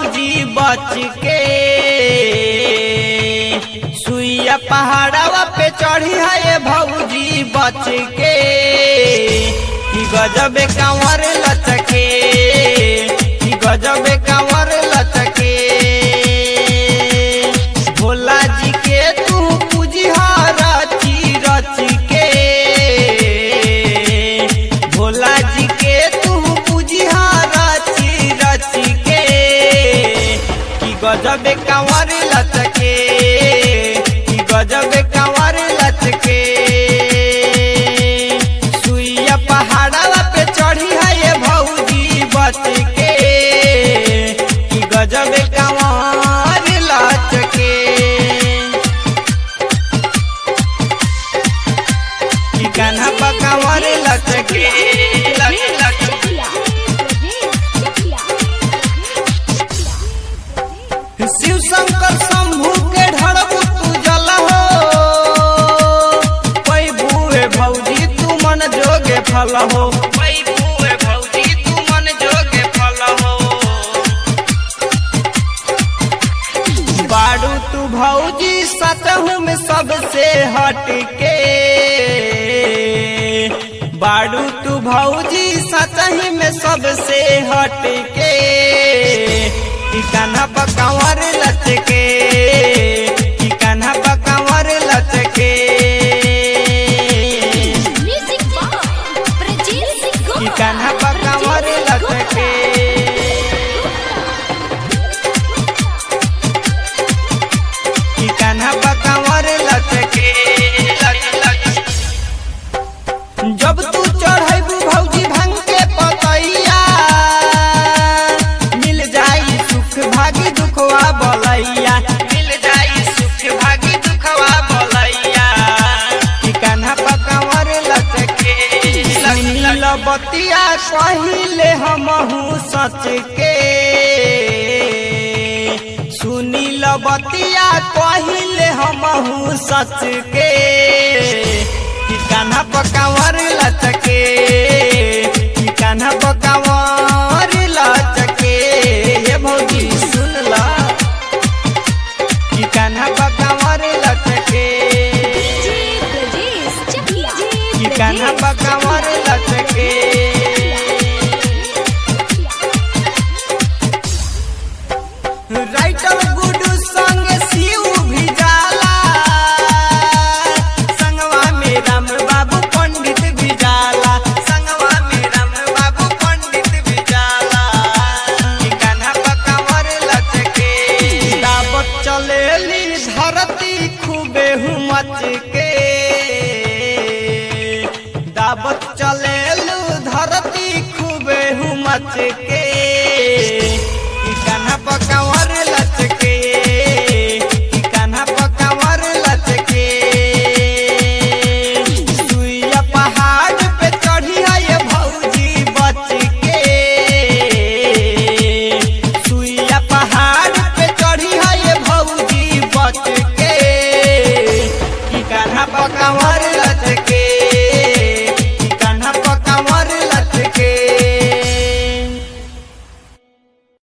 भौजी बच के सुइया पहाड़वा पे चढ़ी है ये भौजी बच के कि गजब कांवर लचके कि गजब कांवर लचके भोला जी के तू पूजिहा रची रच के भोला जी के तू पूजिहा रची रच के कि गजब कांवर लचके कि गजब कांवर लचके सुइया पहाड़वा पे चढ़ी है ये भौजी बच के कि गजब कांवर लचके कि कान्हा पकावर लचके लच लच शिव शंकर शंभू के ढड़बू तू जल हो पैबुए भौजी तू मन जोगे फल हो पैबुए भौजी तू मन जोगे फल हो बाड़ू तू भौजी सतहू में सबसे हटके बाड़ू तू भौजी सतही में सबसे हटके कि कान्हा पकावर लचके कि कान्हा पकावर लचके कि कान्हा पकावर लचके कि कान्हा पकावर लचके लच लच जब तू चढ़बू भौजी भंग के पतैया मिल जाई सुख भागी दुखवा बोलैया मिल जाई सुख भागी दुखवा बोलैया कि कान्हा पकावर लचके सुनील बतिया कहिले हमहू सच के सुनील बतिया कहिले हमहू सच के कि कान्हा पकावर लचके कि कान्हा पकावर लचके ये भौजी सुन ला कि कान्हा पकावर लचके कि कान्हा पकावर लचके राइटर गुडू संग शिव भी जाला संगवा में राम बाबू पंडित भी जाला संगवा में राम बाबू पंडित भी जाला कि कान्हा पकावर लचके दावत चलेली धरती खूबे हुमच के दावत